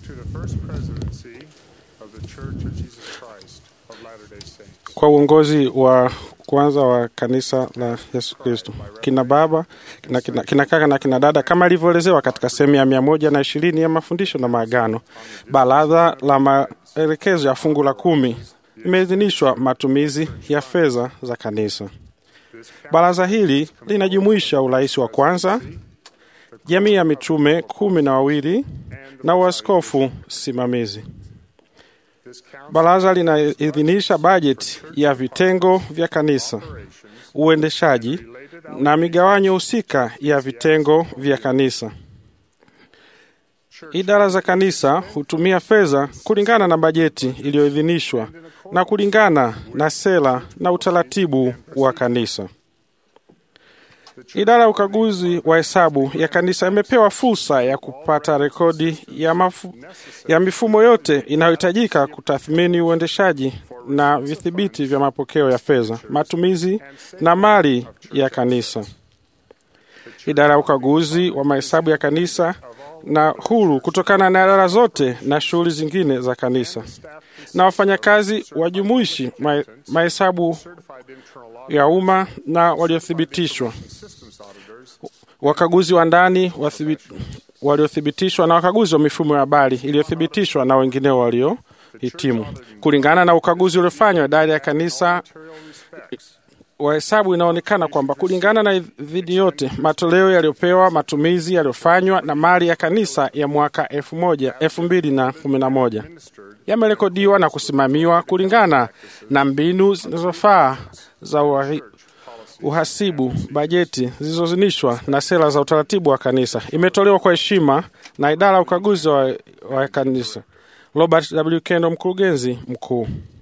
to the first presidency of the Church of Jesus Christ of Latter-day Saints. kwa uongozi wa kwanza wa kanisa la Yesu Kristo, kina baba kina, kina, kina kaka na kina dada, kama ilivyoelezewa katika sehemu ya mia moja na ishirini ya mafundisho na maagano. Baraza la maelekezo ya fungu la kumi imeidhinishwa matumizi ya fedha za kanisa. Baraza hili linajumuisha urais wa kwanza, jamii ya mitume kumi na wawili na uaskofu simamizi. Baraza linaidhinisha bajeti ya vitengo vya kanisa, uendeshaji na migawanyo husika ya vitengo vya kanisa. Idara za kanisa hutumia fedha kulingana na bajeti iliyoidhinishwa na kulingana na sera na utaratibu wa kanisa. Idara ya ukaguzi wa hesabu ya kanisa imepewa fursa ya kupata rekodi ya, mafu, ya mifumo yote inayohitajika kutathmini uendeshaji na vidhibiti vya mapokeo ya fedha, matumizi na mali ya kanisa. Idara ya ukaguzi wa mahesabu ya kanisa na huru kutokana na idara zote na shughuli zingine za kanisa, na wafanyakazi wajumuishi ma- mahesabu ya umma na waliothibitishwa, wakaguzi wa ndani wathibi- waliothibitishwa na wakaguzi wa mifumo ya habari iliyothibitishwa na wengineo waliohitimu. Kulingana na ukaguzi uliofanywa idara ya kanisa wa hesabu inaonekana kwamba kulingana na idhini yote, matoleo yaliyopewa, matumizi yaliyofanywa na mali ya kanisa ya mwaka elfu moja elfu mbili na kumi na moja yamerekodiwa na kusimamiwa kulingana na mbinu zinazofaa za uhahi- uhasibu, bajeti zilizozinishwa na sera za utaratibu wa kanisa. Imetolewa kwa heshima na idara ya ukaguzi wa, wa kanisa. Robert W. Kendo, mkurugenzi mkuu.